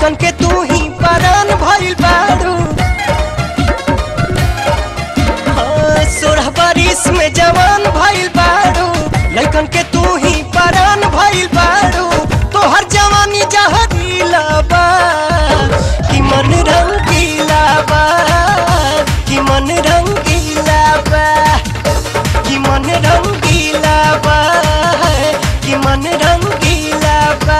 लैकन के तू ही परान भइल बारू हाँ, सोलह बारिश में जवान भइल बारू लैकन के तू ही परान भइल बारू तोहर जवानी जहरीला बा कि मन रंगीला बा कि मन रंगीला बा कि मन रंगीला बा कि मन रंगीला बा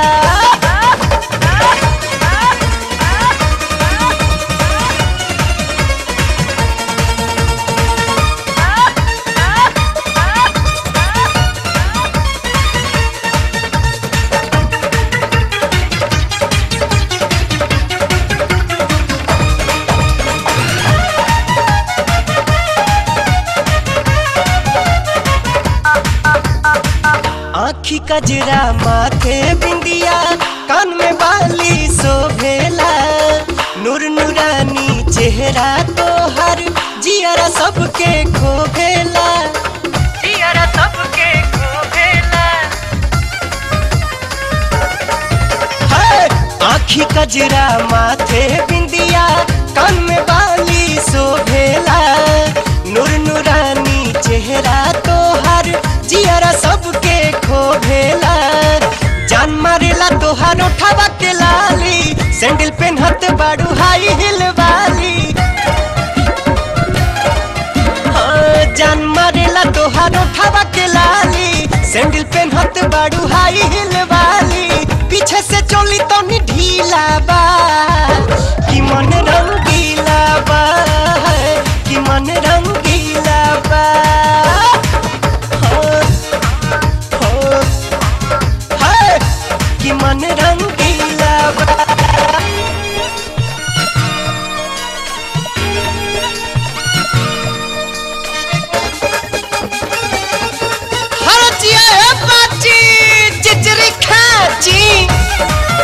आखी कजरा माथे बिंदिया कान में बाली शोभेला नूर नूरानी चेहरा तोहर जियरा सबके खोभेला जियरा सबके खोभेला है आखी कजरा माथे बिंदिया कान में बाली शोभेला नूर नूरानी चेहरा तोहर जियरा सबके खोभेला जान मारेला तोहार उठावा के लाली सैंडल पेनहत बाड़ू हाई हिल वाली हाँ, जान मारेला तोहार उठावा के लाली सैंडल पेनहत बाड़ू हाई हिल वाली पीछे से चोली तो नी ढीला बा कि मन रंगीला बा कि मन रंगीला बा हाँ, हाँ, है, कि मन रंगीला बा हरचिया है बाची चिचरी खाची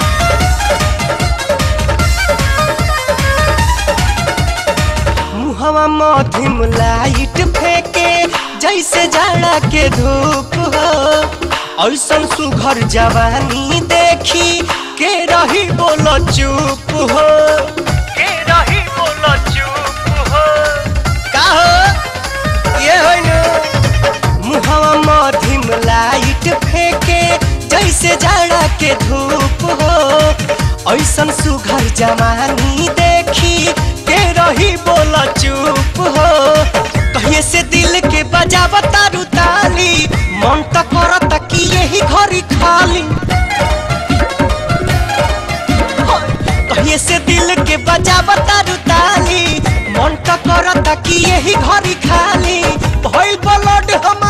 मुहवा मधिम लाइट फेंके जैसे जाड़ा के धूप हो ऐसन सुघर जवानी देखी के रही बोलो चुप हो के रही बोलो चुप हो का हो ये होई न मुहवा मधिम लाइट फेंके जैसे जाड़ा के धूप हो ऐसन सुघर जवानी देखी के रही बोला चुप हो कहिए से दिल के बजावा तारू ताली मन तो करत कि यही घरी खाली कहिए से दिल के बजावा तारू ताली मन तो करत कि यही घरी खाली भइल ब्लड हम